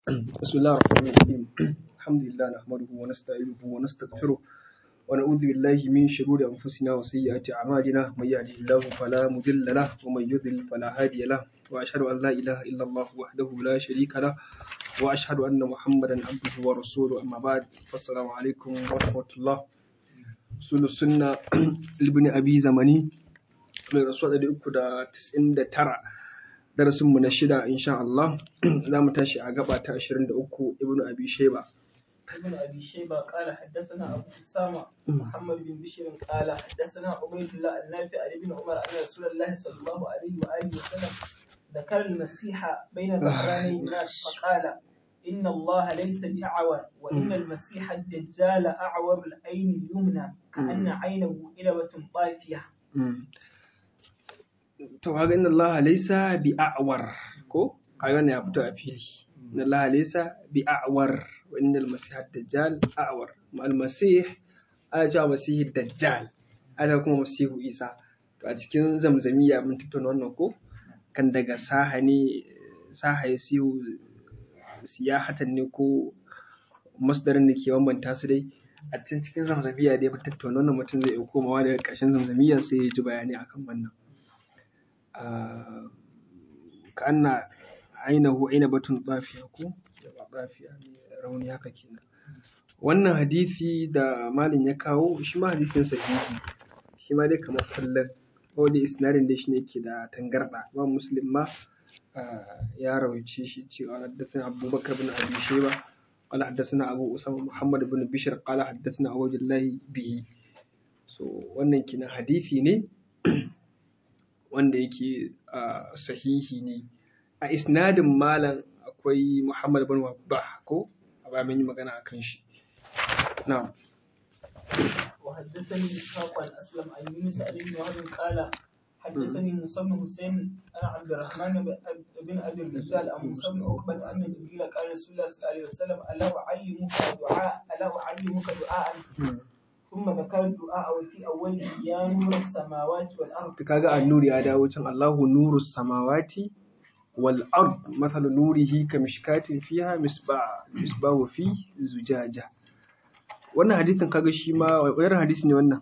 بسم الله الرحمن الرحيم الحمد لله نحمده ونستعينه ونستغفره ونعوذ بالله من شرور أنفسنا وسيئات أعمالنا من يهده الله فلا مضل له ومن يضلل فلا هادي له وأشهد أن لا إله إلا الله وحده لا شريك له وأشهد أن محمدا عبده ورسوله أما بعد فالسلام عليكم ورحمة الله سنة السنة لابن أبي زمني من رسول الله 99 darasinmu na shida insha Allah za mu tashi a gaba ta 23 ibnu abi shayba ابن ابي شيبه قال حدثنا ابو اسامه محمد بن بشير قال حدثنا عبيد الله النافع عن ابن عمر ان رسول الله صلى الله عليه واله وسلم ذكر المسيح بين ظهراني الناس فقال ان الله ليس باعور وان المسيح الدجال اعور العين اليمنى كان عينه إلبة طافيه to kaga inna Allah laysa bi a'war ko kaga ne ya fito a fili inna Allah laysa bi a'war wa innal masih ad-dajjal a'war ma al-masih ana cewa masih dajjal ana kuma masihu isa to a cikin zamzamiya mun tattauna wannan ko kan daga saha ne saha ya siyu siyahatan ne ko masdarin da ke bambanta su dai a cikin cikin zamzamiya dai mun tattauna wannan mutum zai iya komawa daga ƙarshen zamzamiya sai ya ji bayani akan wannan ka'anna ainihu ainabatun tsafiya ko ba tsafiya ne rauni haka kenan wannan hadisi da malin ya kawo shi ma hadisin sahihi shi ma dai kamar kullum ko da isnadin da shi ne ke da tangarda ba muslim ma ya rawaice shi cewa haddathana abubakar bin abi shayba قال حدثنا أبو أسامة محمد بن بشر قال حدثنا أبو الله به so wannan kina hadisi ne wanda yake sahihi ne a isnadin malam akwai muhammad bin wabbah ko a ba yi magana a kan shi na'am وحدثني اسحاق عن اسلم عن يونس عن ابن وهب قال حدثني موسى بن حسين عن عبد الرحمن بن ابي الرجال عن موسى بن عقبه ان جبريل قال رسول الله صلى الله عليه وسلم الا اعلمك دعاء الا اعلمك دعاء ثم ذكر الدعاء وفي أوله يا نور السماوات والأرض kaga annuri ya dawo can Allahu nuru samawati wal ard mathalu nurihi kamishkatin fiha misbah misbahu fi zujaja wannan hadisin kaga shi ma wani hadisi ne wannan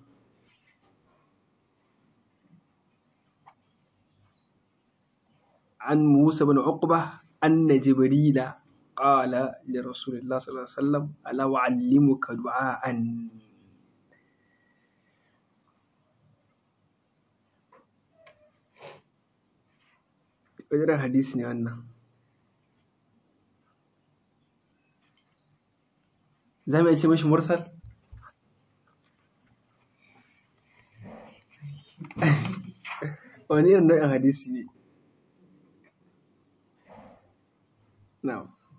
an Musa bin Uqba anna Jibrila qala li Rasulillah sallallahu alaihi wasallam ala wa'allimuka du'aan wajen hadisi ne wannan za mu iya ce mashi mursal wani irin nau'in hadisi ne na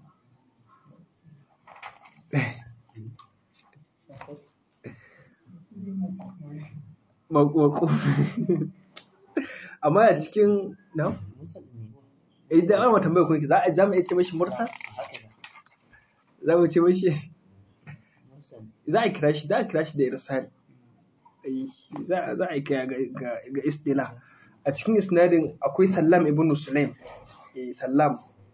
mako amma a cikin na idan an tambaya ku za a zamu iya ce mashi mursa za mu ce mashi za a kira shi za a kira shi da irsal za a kira ga ga istila a cikin isnadin akwai sallam ibn sulaim eh sallam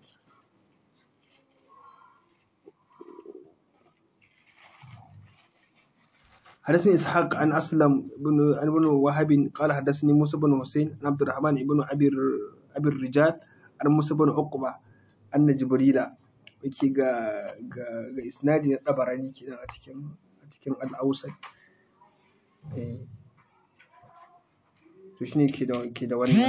حدثني إسحاق عن أسلم بن عن بن وهب قال حدثني موسى بن حسين عن عبد الرحمن بن أبي أبي الرجال an musu bin uqba anna jibrila yake ga ga ga isnadi na tabarani kenan a cikin a cikin al-ausat eh to shine ke da ke da wannan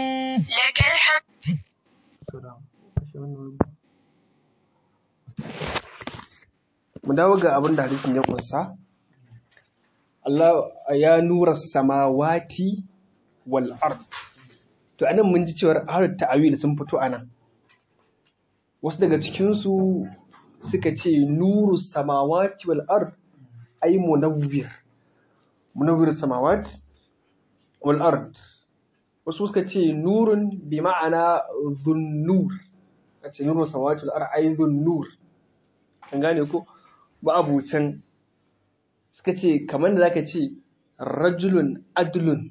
mu dawo ga abin da hadisin ya kunsa Allah ya nura samawati wal ard to anan mun ji cewar har ta'awil sun fito anan wasu daga cikinsu suka ce nuru samawati wal ard ay munawwir munawwir samawati wal ard wasu suka ce nurun bi ma'ana dhunnur a ce nuru samawati wal ard ay dhunnur an gane ko ba abucan suka ce kamar da zaka ce rajulun adlun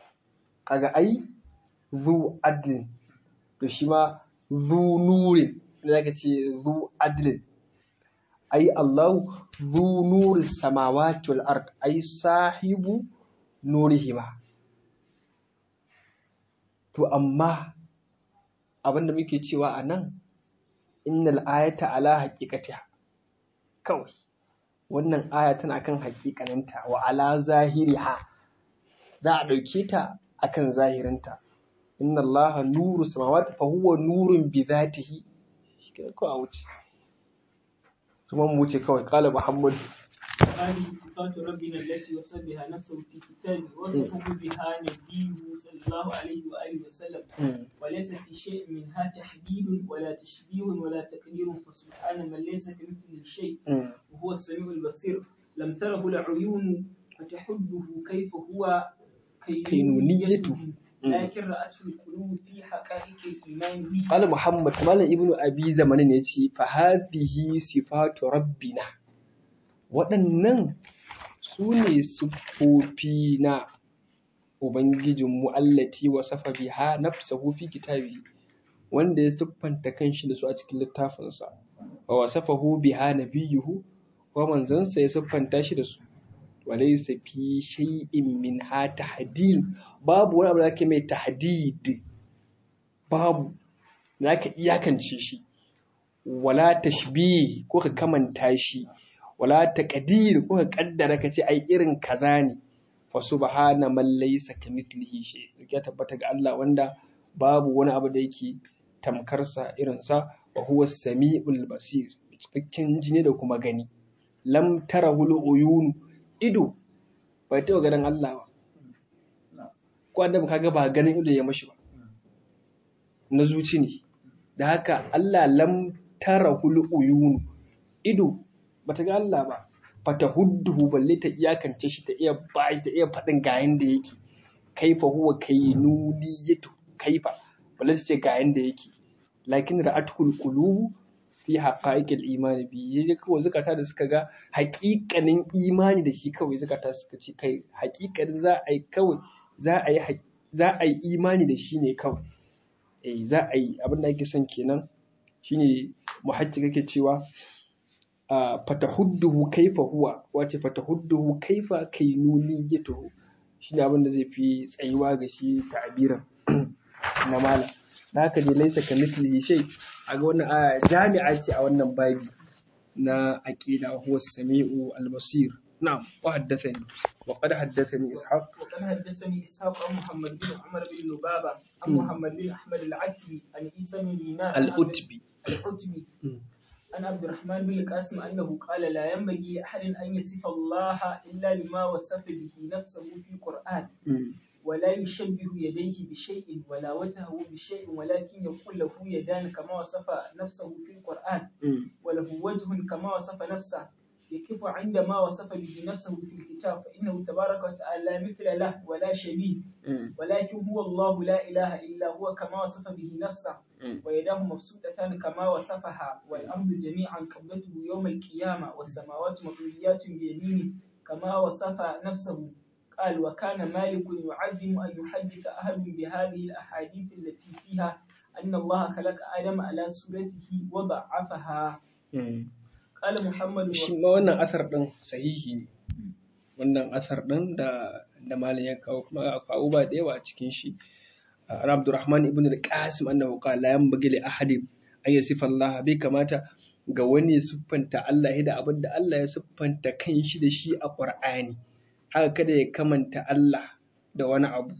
kaga ai zu adlin to shi ma zu nurin da zaka ce zu adlin ai Allahu zu nuri samawati wal ard ai sahibu nurihima to amma abinda muke cewa a nan innal ayata ala haqiqatiha kawai wannan aya tana kan haƙiƙaninta wa ala zahiriha za a ɗauke ta akan zahirinta inna Allah nuru samawati fa huwa nurun bi zatihi shi ko a wuce kuma mu wuce kawai qala muhammad هذه صفات ربنا التي وصف بها نفسه في كتابه وصفه بها نبيه صلى الله عليه وآله وسلم وليس في شيء منها تحديد ولا تشبيه ولا تقدير فسبحان من ليس كمثله شيء وهو السميع البصير لم تره العيون فتحده كيف هو كينونيته لكن رأته القلوب في حقائق الإيمان به قال محمد مال ابن أبي زمان يتي فهذه صفات ربنا waɗannan su ne siffofi na Ubangijinmu allati wa safa biha nafsahu fi kitabi wanda ya siffanta kanshi da su a cikin littafinsa wa wasafahu biha nabiyuhu wa manzansa ya siffanta shi da su walaysa fi shay'in min ha tahdid babu wani abu da zaka mai tahdid babu zaka iyakance shi wala tashbih ko ka kamanta shi wala taqdir ko ka kaddara ka ce ai irin kaza ne fa subhana man laysa kamithlihi shay ya tabbata ga Allah wanda babu wani abu da yake tamkar sa irin sa wa huwa samiul basir cikakken jini da kuma gani lam tarahul uyun ido bai taɓa ganin Allah ba ko annabi kaga ba ganin ido ya mashi ba na zuci ne da haka Allah lam tarahul uyun ido bata ga Allah ba fata hudduhu balle ta iyakance shi ta iya ba shi ta iya faɗin ga yanda yake kaifa huwa kainuniyatu kaifa balle ta ce ga yanda yake lakin ra'atul qulubu fi haqa'iqil imani bi yaje kawai zakata da suka ga haƙiƙanin imani da shi kawai zakata suka ce kai haƙiƙanin za a yi kawai za a yi za a yi imani da shi ne kawai eh za a yi abin da ake son kenan shine muhajji kake cewa fatahudduhu kaifa huwa wace fatahudduhu kaifa kainuniyatuhu shine abin da zai fi tsayuwa ga shi ta'abiran na malam da haka dai laisa ka mithlihi shay a ga wannan aya jami'a ce a wannan babi na aqida huwa samiu al-basir na'am wa haddathani wa qad haddathani ishaq وقد حدثني اسحاق عن محمد بن عمر بن لبابه عن محمد بن احمد العتبي عن عيسى بن دينار al-utbi العتبي عن عبد الرحمن بن القاسم أنه قال لا ينبغي لأحد أن يصف الله إلا بما وصف به نفسه في القرآن ولا يشبه يديه بشيء ولا وجهه بشيء ولكن يقول له يدان كما وصف نفسه في القرآن وله وجه كما وصف نفسه يكف عندما وصف به نفسه في الكتاب فإنه تبارك وتعالى لا مثل له ولا شبيه ولكن هو الله لا إله إلا هو كما وصف به نفسه ويداه مبسوطتان كما وصفها والأرض جميعا قبضته يوم القيامة والسماوات مطويات بيمينه كما وصف نفسه قال وكان مالك يعظم أن يحدث أحد بهذه الأحاديث التي فيها أن الله خلق آدم على صورته وضعفها قال محمد shi ma wannan asar din sahihi ne wannan asar din da da malam ya kawo kuma akwai abubuwa da yawa a cikin shi an Abdurrahman ibn al-Qasim annahu qala la yanbaghi li ahadin an yasifa Allah bai kamata ga wani ya siffanta Allah da abin da Allah ya siffanta kanshi da shi a Qur'ani haka kada ya kamanta Allah da wani abu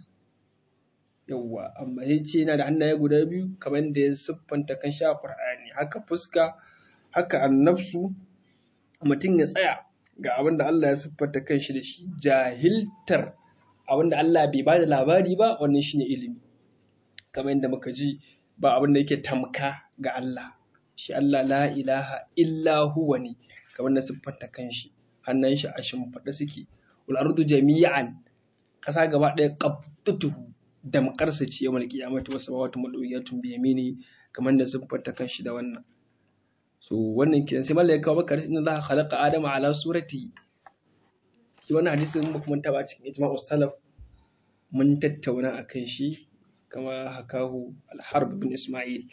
yawwa amma ya ce yana da hannaye guda biyu kamar da ya siffanta kanshi a Qur'ani haka fuska haka annafsu mutum ya tsaya ga abin da Allah ya siffanta kanshi da shi jahiltar abin da Allah bai ba da labari ba wannan shine ilimi kamar yadda muka ji ba abin da yake tamka ga Allah shi Allah la ilaha illa huwa ne kamar na siffanta kanshi hannun shi a shimfiɗa suke wal ardu jami'an ƙasa gaba ɗaya qabdatuhu da makarsa ce yawan kiyamata wasu samawati madawiyatun bi yamini kamar da siffanta kanshi da wannan so wannan kiran sai mallaka kawo maka inna Allah khalaqa adama ala surati shi wannan hadisin mun kuma taba cikin ijma'us salaf mun tattauna akan shi kama hakahu al-harb bin isma'il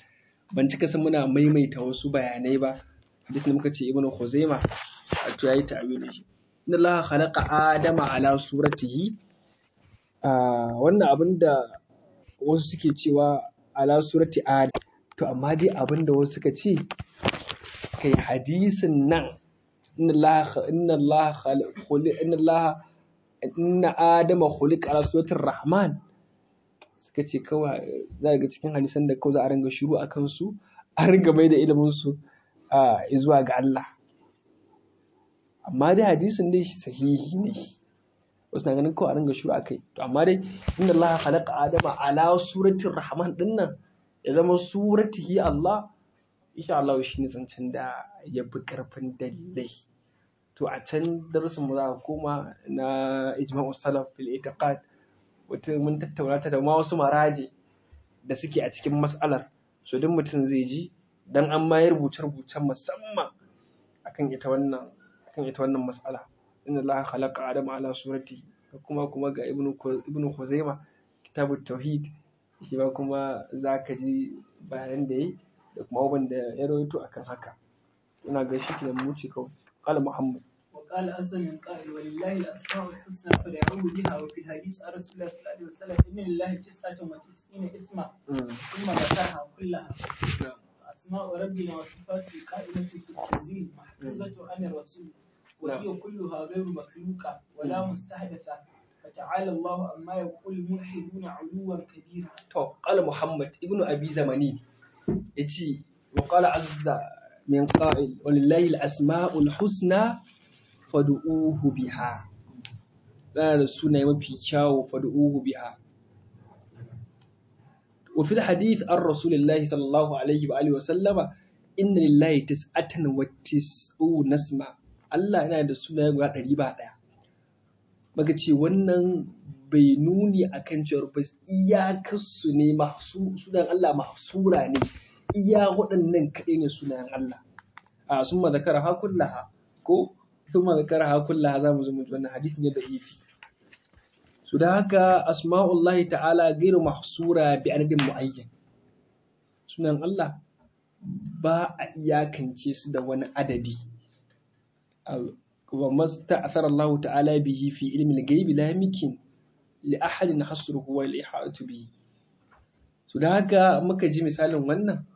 ban cika san muna maimaita wasu bayanai ba hadisin da muka ce ibnu khuzaima wato yayi ta'awili shi inna allaha khalaqa adama ala suratihi wannan abin da wasu suke cewa ala surati adam to amma dai abin da wasu suka ce kai hadisin nan inna allaha inna allaha inna allaha inna adama khuliqa ala suratir rahman suka ce kawai za ga cikin hadisan da kawai za a ringa shiru a kansu a ringa mai da ilimin su zuwa ga Allah amma dai hadisin dai sahihi ne wasu na ganin kawai a ringa shiru a kai to amma dai inda Allah khalaqa adama ala suratin rahman din nan ya zama suratihi Allah insha Allah shi ne zancen da ya fi karfin dalilai to a can darasin mu za ka koma na ijma'u salaf fil itiqad wata mun tattauna ta da ma wasu maraje da suke a cikin mas'alar so duk mutum zai ji dan an ma rubuce rubucen musamman akan ita wannan akan ita wannan mas'ala inna Allah khalaqa adama ala surati kuma kuma ga ibnu ibnu khuzaima kitabut tauhid shi ma kuma zaka ji bayanan da yi da kuma abubuwan da ya rawaito akan haka ina ga shi kenan mu ce kawai قال محمد وقال عز من قائل ولله الاسماء الحسنى فدعوه بها وفي الحديث عن رسول الله صلى الله عليه وسلم ان لله تسعه وتسعين اسما ثم ذكرها كلها اسماء ربنا وصفاته قائمه في التنزيل محفوظه عن الرسول وهي كلها غير مخلوقه ولا مستحدثه فتعالى الله عما يقول الملحدون علوا كبيرا. قال محمد ابن ابي زماني يجي وقال عز من قائل ولله الأسماء الحسنى فدعوه بها لا السنة mafi kyawu فدعوه بها وفي الحديث عن رسول الله صلى الله عليه وآله وسلم إن لله تسعة وتسعون اسما Allah yana da sunaye guda ɗari ba ɗaya. Maka ce wannan bai nuni akan cewar ba iyakarsu ne sunan Allah mahsura ne iya waɗannan kaɗai ne sunayen Allah a sun ma zakara ha kullaha ko sun ma zakara ha kullaha za mu zo mutu wannan hadith ne da ifi su da haka asma'ullahi ta'ala gairu mahsura bi adadin mu'ayyan sunan Allah ba a iyakance su da wani adadi wa masta'athara Allah ta'ala bihi fi ilmi al-ghaibi la yumkin li ahadin hasruhu wa li ihatu bihi su da haka muka ji misalin wannan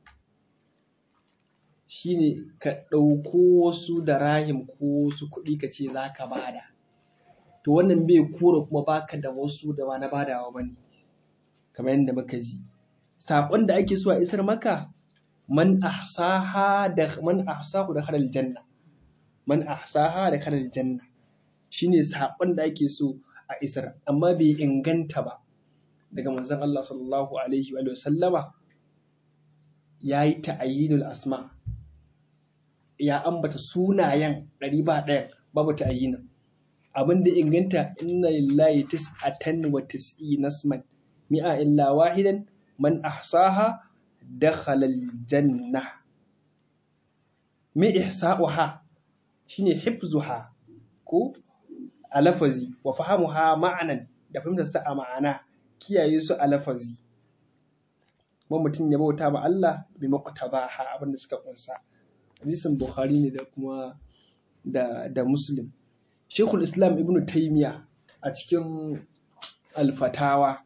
shine ka ɗauko wasu da rahim ko wasu kuɗi ka ce za ka bada to wannan bai kura kuma baka da wasu da ba na badawa ba ne kamar yadda muka ji saƙon da ake so a isar maka man ahsaha da man ahsahu da khalal janna man ahsaha da khalal janna shine saƙon da ake so a isar amma bai inganta ba daga manzon Allah sallallahu alaihi wa sallama yayi ta'ayyinul asma' ya ambata sunayen ɗari ba ɗaya babu ta ayyina abin da inganta inna lillahi tis'atan wa tis'ina nasman mi'a illa wahidan man ahsaha dakhala aljanna mi ihsa'uha shine hifzuha ko a lafazi wa fahamuha ma'anan da fahimtar sa a ma'ana kiyaye su a lafazi kuma mutum ya bauta ba Allah bi maqtabaha abin da suka kunsa hadisin Bukhari ne da kuma da, da Muslim. Shekul Islam Ibn Taymiyyah a cikin alfatawa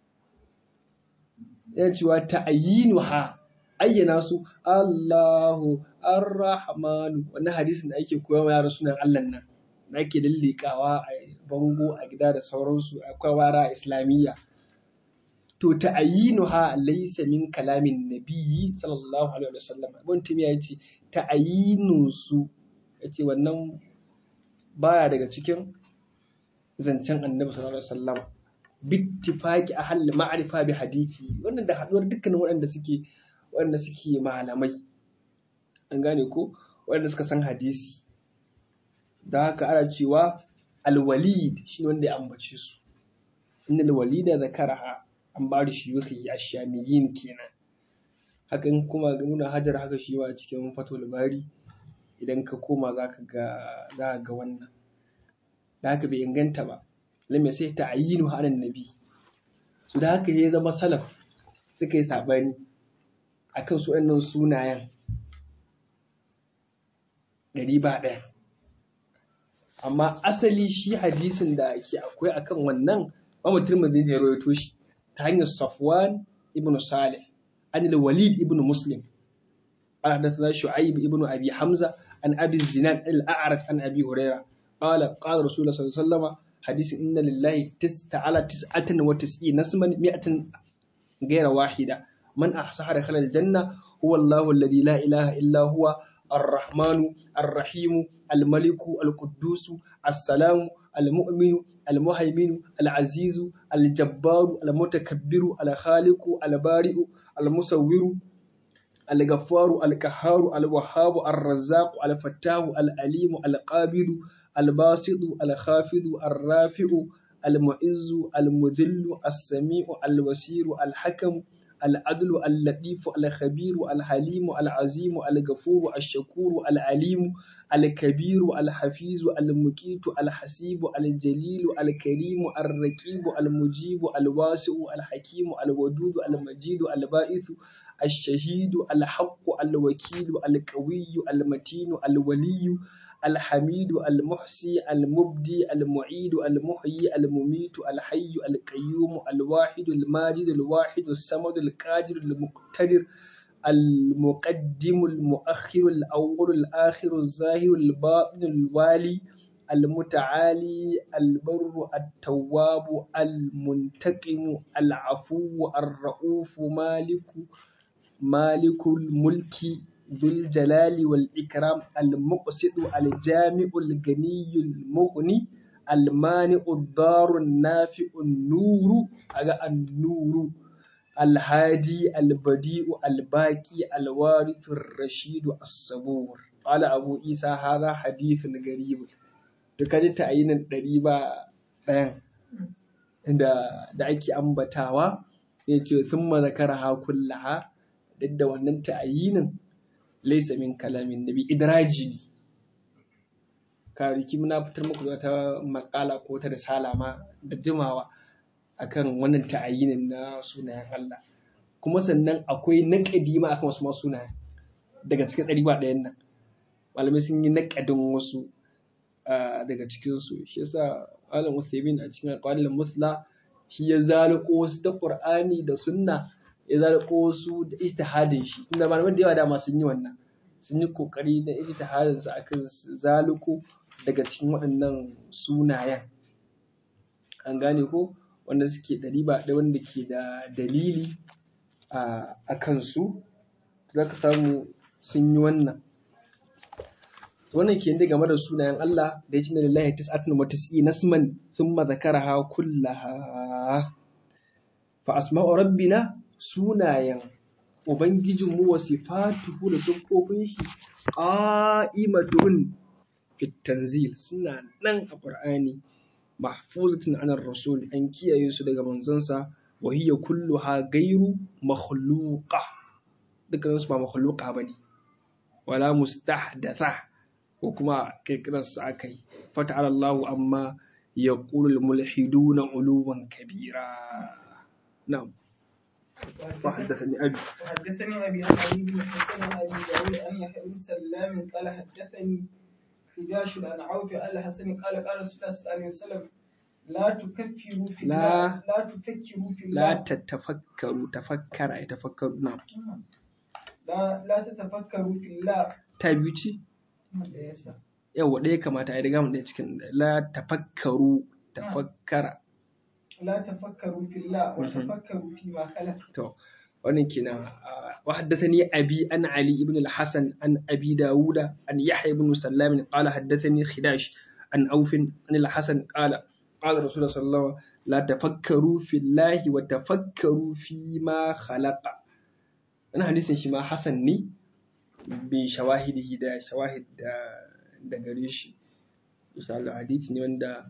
ya cewa ta'ayyinuha ayyana su Allahu Ar-Rahmanu wannan hadisin da ake koya wa yara sunan Allah nan da ake lallikawa a bango a gida da sauransu akwai wara islamiyya to ta'ayyinuha laysa min kalamin nabiyyi sallallahu alaihi wasallam ibn timiya yace ta'ayyinun su yace wannan baya daga cikin zancen annabi sallallahu alaihi wasallam bittifaqi ahli ma'rifa bi hadisi wannan da haduwar dukkanin waɗanda suke waɗanda suke malamai an gane ko waɗanda suka san hadisi da haka ana cewa alwalid shi wanda ya ambace su innal walida zakaraha an ba da shiyuhi a shamiyin kenan hakan kuma nuna hajar haka shi ma cikin fatul bari idan ka koma za ka ga za ga wannan da haka bai inganta ba lam sai ta'yinu hanan nabi su da haka ya zama salaf suka yi sabani akan su waɗannan sunayen ɗari ba ɗaya amma asali shi hadisin da ke akwai akan wannan Imam Tirmidhi ne ya rawaito shi ta hanyar Safwan ibn Salih an al-Walid ibn Muslim قال حدثنا شعيب ابن ابي حمزه عن ابي الزناد الاعرج عن ابي هريره قال قال رسول الله صلى الله عليه وسلم حديث ان لله تسعة على تسعة وتسعين اسما مئة غير واحدة من أحصاها دخل الجنة هو الله الذي لا إله إلا هو الرحمن الرحيم الملك القدوس السلام المؤمن المهيمن العزيز الجبار المتكبر الخالق البارئ المصور الغفار القهار الوهاب الرزاق الفتاح العليم القابض الباسط الخافض الرافع المعز المذل السميع البصير الحكم العدل اللطيف الخبير الحليم العظيم الغفور الشكور العليم الكبير الحفيظ المقيت الحسيب الجليل الكريم الرقيب المجيب الواسع الحكيم الودود المجيد البائث الشهيد الحق الوكيل القوي المتين الولي الحميد المحصي المبدي المعيد المحيي المميت الحي القيوم الواحد الماجد الواحد الصمد القادر المقتدر المقدم المؤخر الأول الآخر الظاهر الباطن الوالي المتعالي البر التواب المنتقم العفو الرؤوف مالك مالك الملك ذو الجلال والإكرام المقسط الجامع الغني المغني المانع الضار النافع النور أجا النور الهادي البديع الباقي الوارث الرشيد الصبور قال أبو عيسى هذا حديث غريب تكاجي تعيين الدريبة da da ake ambatawa ya ce sun mazakara ha kullaha duk da wannan ta'ayinin laisa min kalamin nabi idraji ne kariki muna fitar muku da ta makala ko ta risala ma da jimawa akan wannan ta'ayinin na sunayen Allah kuma sannan akwai naƙadi ma akan wasu masu sunayen daga cikin ɗari ba ɗayan nan malamai sun yi naƙadin wasu daga cikinsu shi yasa Alam Uthaymin a cikin alƙalin musla shi ya zaliko wasu ta Qur'ani da sunna ya zaliko wasu da ijtihadin shi inda malaman da yawa dama sun yi wannan sun yi kokari na ijtihadin su akan zaliko daga cikin waɗannan sunayen an gane ko wanda suke ɗari ba ɗaya wanda ke da dalili a kansu za ka samu sun yi wannan wannan ke game da sunayen Allah da ya ce na lillahi tis'atun wa tis'i nasman thumma zakaraha kullaha fa asma'u rabbina sunayen ubangijinmu wa sifatuhu da siffofin shi qa'imatun fit tanzil suna nan a qur'ani mahfuzatun anar rasul an kiyaye su daga manzansa wa hiya kulluha gairu makhluqa dukkan su ba makhluqa bane wala mustahdatha ko kuma kirkirar su akai fata'ala Allahu amma yaqulu al-mulhiduna uluwan kabira na'am وحدثني أبي وحدثني أبي عن علي بن حسن عن أبي داود أن يحيى بن سلام قال حدثني خداش عن عوف قال حسن قال قال رسول الله صلى الله عليه وسلم لا تكفروا في لا- الله لا تفكروا في لا الله تتفكروا تفكر يتفكر نعم لا لا تتفكروا في الله تابيوتي da yasa yawa ɗaya kamata a yi riga mu ɗaya cikin la tafakkaru tafakkara لا تفكروا في الله وتفكروا فيما خلق to wannan kenan wa haddathani abi an ali ibn al-hasan an abi dawuda an yahya ibn sallam qala haddathani khidash an auf an al-hasan qala qala rasulullah sallallahu alaihi wasallam la tafakkaru fillahi wa tafakkaru fi ma khalaqa wannan hadisin shi ma hasan ne bi shawahidihi da shawahid da da gare shi insha Allah hadisi ne wanda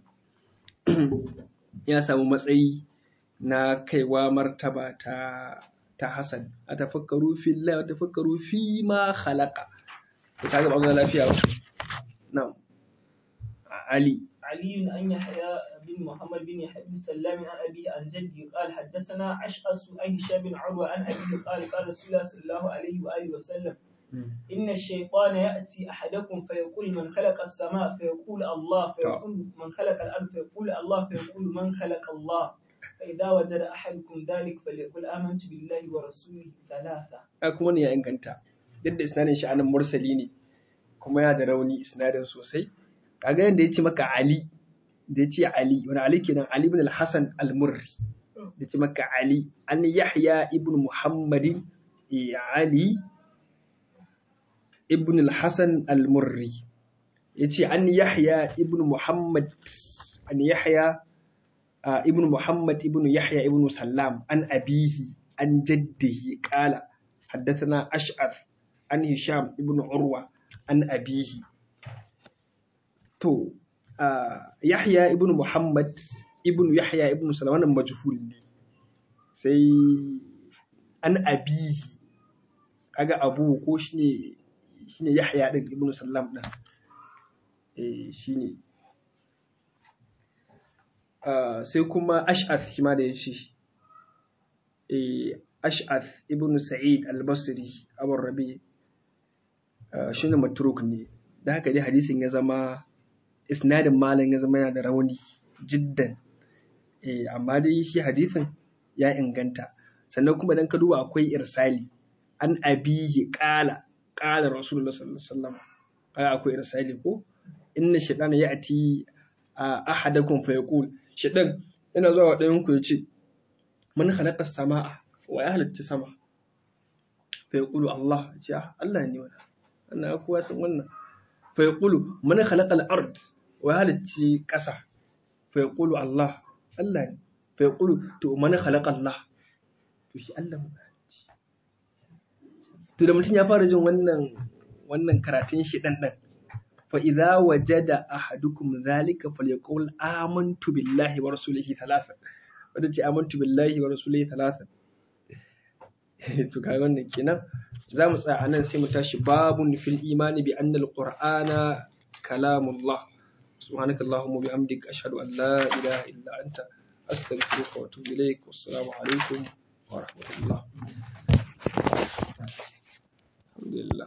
ya samu matsayi na kaiwa martaba ta ta Hassan a tafakkaru fillah a tafakkaru fi ma khalaqa to kaga ba ga lafiya ba na'am Ali علي أن يحيى بن محمد بن يحيى بن سلام عن أبيه عن جده قال حدثنا أشعث عن هشام بن عروة عن أبيه قال قال رسول الله صلى الله عليه وآله وسلم إن الشيطان يأتي أحدكم فيقول من خلق السماء فيقول الله فيقول من خلق الأرض فيقول الله فيقول من خلق الله فإذا وجد أحدكم ذلك فليقول آمنت بالله ورسوله ثلاثة a kuma ne ya inganta duk da isnadin shi anan mursali ne kuma ya da rauni isnadin sosai kaga yadda ya ce maka Ali da ya ce Ali wani Ali kenan Ali ibn al-Hasan al-Murri da ya ce maka Ali an Yahya ibn Muhammadin eh, Ali ibn al-Hasan al-Murri ya ce an Yahya ibn Muhammad an Yahya ah, ibn Muhammad ibn Yahya ibn Sallam an abihi an jaddihi qala حدثنا أشعث عن هشام ابن عروة عن أبيه تو آه يحيى ابن محمد ابن يحيى ابن سلمان مجهول ne sai an abihi kaga abu ko shine shine Yahya din ibn Sallam din eh shine ah sai kuma Ash'ath shi ma da yace eh Ash'ath ibn Sa'id al-Basri Abu Rabi shine matruk ne da haka dai hadisin ya zama isnadin malam ya zama yana da rauni jiddan eh amma dai shi hadisin ya inganta sannan kuma dan ka duba akwai irsali an abihi qala qala rasulullah sallallahu alaihi wasallam ai akwai irsali ko inna shaytana ya'ti ahadakum fa yaqul shaytan yana zuwa ɗayan ku yace man khalaqa as-samaa wa ya halitta sama fa yaqulu Allah ce Allah ne wannan wannan kowa san wannan fa yaqulu man khalaqa al-ard wa ya halitta ƙasa fa yaqulu Allah Allah ne fa yaqulu to man khalaqa Allah to shi Allah mu to da mutum ya fara jin wannan wannan karatun shi dan dan fa idza wajada ahadukum dhalika falyaqul amantu billahi wa rasulihi thalatha wanda ce amantu billahi wa rasulihi thalatha to kai wannan kenan za mu tsaya anan sai mu tashi babun fil imani bi anna alqur'ana kalamullah سبحانك اللهم وبحمدك أشهد أن لا إله إلا أنت أستغفرك وأتوب إليك والسلام عليكم ورحمة الله الحمد لله